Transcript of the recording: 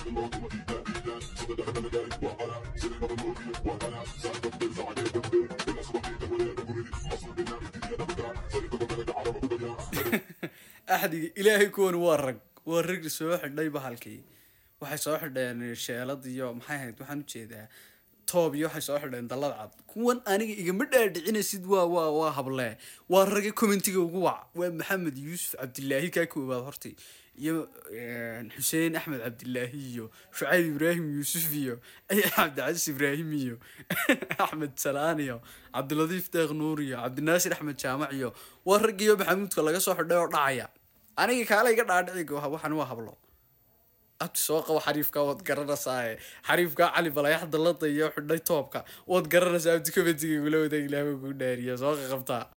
axdiga ilaahay kuwan waa rag waa rag soo xidhay bahalkii waxay soo xidheen sheelad iyo maxay ahayd waxaan ujeedaa toob iyo waxay soo xidheen dallad cad kuwan aniga igama dhaadhicinaysid waa waa waa hable waa ragga commentiga ugu wac waa maxamed yuusuf cabdilaahi kaa koobaad horti iyo xuseen axmed cabdilaahi iyo shucayb ibraahim yuusuf iyo cabdicasiis ibraahim iyo axmed salaan iyo cabdiladiif deeq nuur iyo cabdinaasir axmed jaamac iyo waa raggiiyo maxamuudka laga soo xidhay oo dhacaya aniga kaala iga dhaadhici waxan waa hablo abti soo qabo xariifka waad garanaysaa xariifka cali balayax dalada iyo xidhay toobka waad garanaysaa abti commentiga igula wadaag ilaah kuu dhaariya soo qaqabtaa